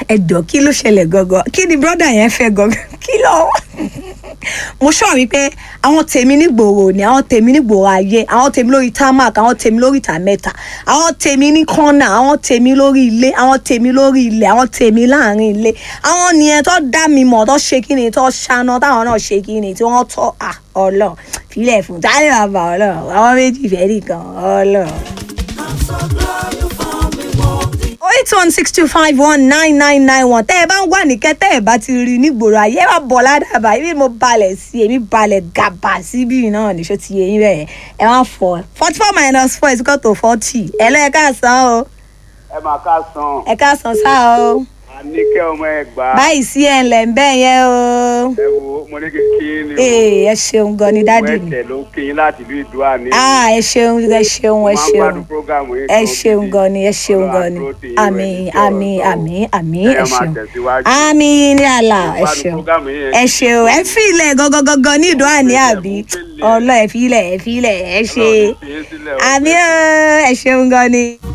ẹ jọ kí ló ṣẹlẹ̀ gangan kí ni brọ́dà yẹn fẹ́ gangan kí ló mo sọ wípé àwọn tèmi nígboro ni àwọn tèmi nígboro ayé àwọn tèmi lórí tarmac àwọn tèmi lórí ìta mẹ́ta àwọn tèmi ní kọ́nà àwọn tèmi lórí ilé àwọn tèmi lórí ilẹ̀ àwọn tèmi láàrin ilé àwọn nìyẹn tó dá mi mọ̀ tó ṣe kí ni tó ṣáná táwọn náà ṣe kí ni tí wọ́n tọ́ à ọlọ́ filẹ̀ fún táyé bàbá ọlọ́ àwọn méjì fẹ́ nìkan ọlọ́. eight one six two five one nine nine nine one tẹ́ ẹ bá ń wà ní kẹ́tẹ́ ẹ̀ bá ti rí nígboro ayé ẹ bá bọ̀ ládàbà ibi mo balẹ̀ sí èmi balẹ̀ gàbà síbí náà níṣó ti yẹ yín bẹ́ẹ̀ ẹ má fọ forty four minus four is equal to forty ẹ lọ ẹ káàsán o ẹ máa ká san ẹ káàsán sá o àníkẹ́ ọmọ ẹgbà báyìí sí ẹ̀ ń lẹ̀ ń bẹ́ẹ̀ yẹn o ẹ wo mo ní kí kí ni o ee ẹ ṣeun gan ni dádì mi wẹ́ẹ̀tẹ̀ ló kí yín láti ìlú ìdúrà ní. ah ẹ ṣeun ẹ ṣeun ẹ máa ń ṣeun gbádùn prógámù yín ẹ gan ṣeun gidi. gan ni ẹ ṣeun Ọlọ́run gan ni á dúró tì yín, àmì ẹ ní àmì jẹ́ ọ̀rọ̀ àmì àmì Ẹ ẹ máa ṣeun tẹ̀síwájú. àmì ní àlà ẹ Gbádùn ṣeun prógámù yín ẹ ṣeun ẹ fi ilẹ̀ gangan ní ìdó àní àbí ọlọ́ ẹ fi ilẹ̀ ẹ fi ilẹ̀ ẹ ṣe Ọlọ́run ti fi yín sílẹ̀ o. àmì ẹ ṣeun gan ni.